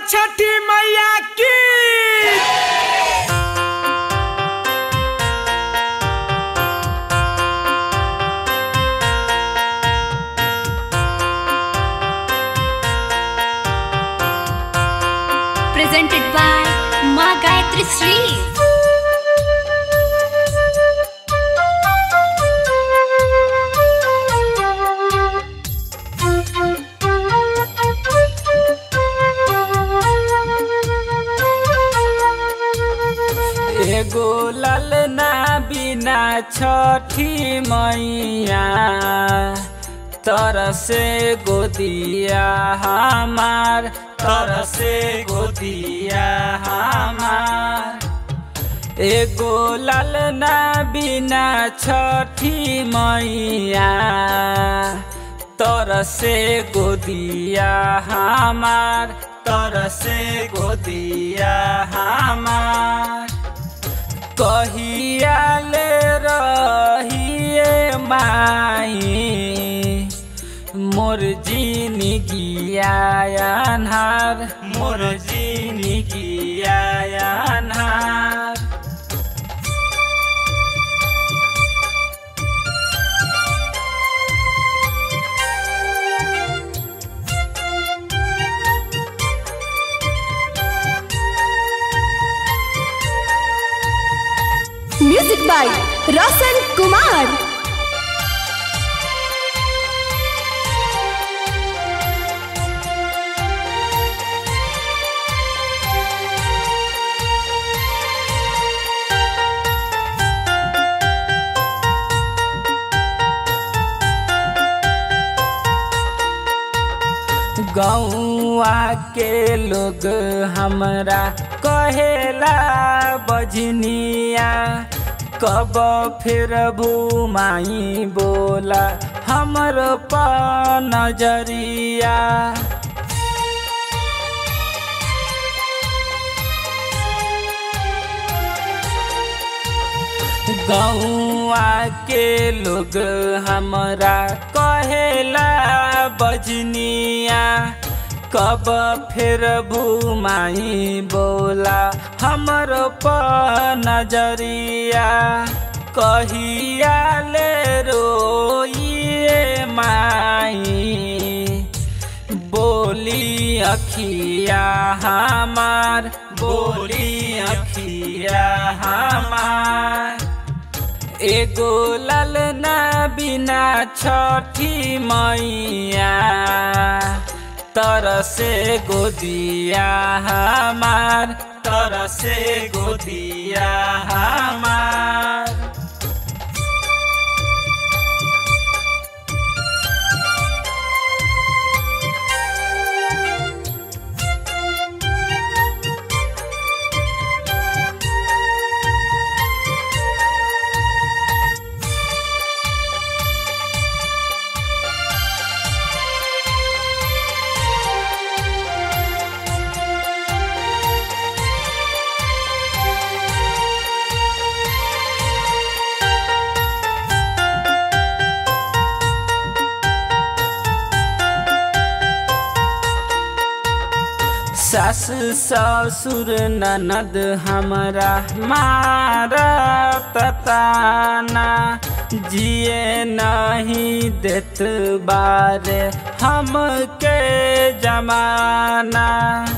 छठी मैया की presented by Ma Gayatri Sri. एगो ललना बिना छठी मैया तरसे गोदिया हमार तरसे गोदिया हमार एगो ललना बिना छठी मैया तरसे गोदिया हमार तरसे गोदिया हमार कहिया ले रहिए माई मोर जीनी गियानार मोर जीनी गियानार म्यूजिक बाय रोशन कुमार गौआ के लोग हमरा कहेला बजनिया कब फिर भूमाई बोला हमर प नजरिया गौआ के लोग हमरा कहेला बजनिया कब फिर भूमाई बोला हमर प नजरिया कहिया ले रोइए माई बोली अखिया हमार बोली अखिया हमार एगो ललना बिना छठी मैया तरसे गोदिया हमार तरसे गोदिया हमार सास ससुर ननद हमरा मारत ताना जिए नहीं देत बारे हमके जमाना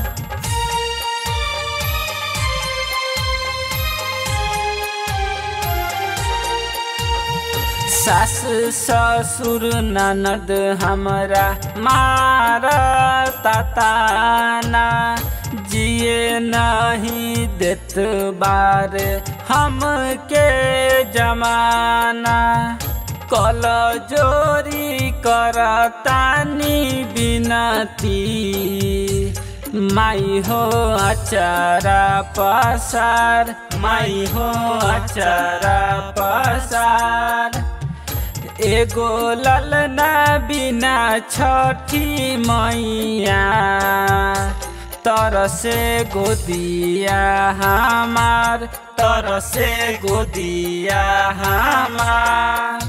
सास ससुर ननद हमरा मारता ताना जिए नहीं देत बारे हमके जमाना कल जोरी करतानी बिनती माई हो अचारा पसार माई हो अचारा पसार एगो ललना बिना छठी मैया तरसे गोदिया हमार तरसे गोदिया हमार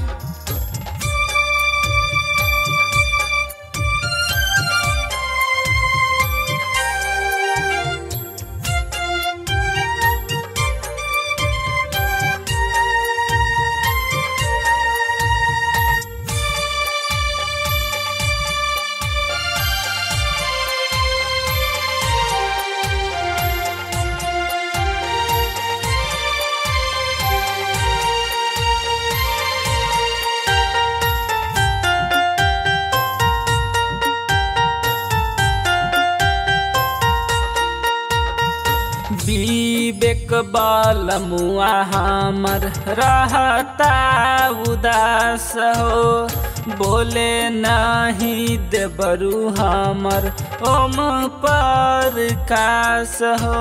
विवेक बल मुआ हमर रहता उदास हो बोले नहीं देबरू हमर ओम पर कास हो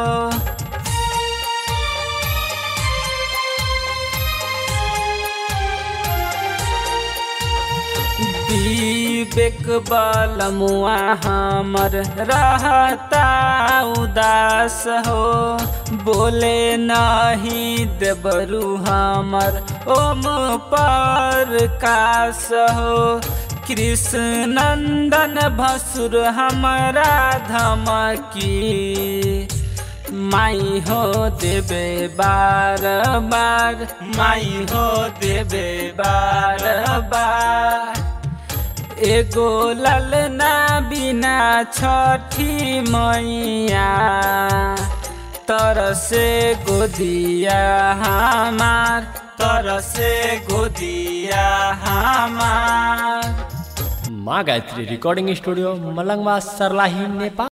विवेक बल मुआ हमर रहता उदास हो बोले नहीं देबरू हमर ओम पर कास हो कृष्ण नंदन भसुर हमारा धमकी माई हो देबे बार बार माई हो देबे बार बार एगो ललना बिना छठी मैया तरसे गोदिया हमार तरसे गोदिया हमार माँ गायत्री रिकॉर्डिंग स्टूडियो मलंगवा सरलाही नेपाल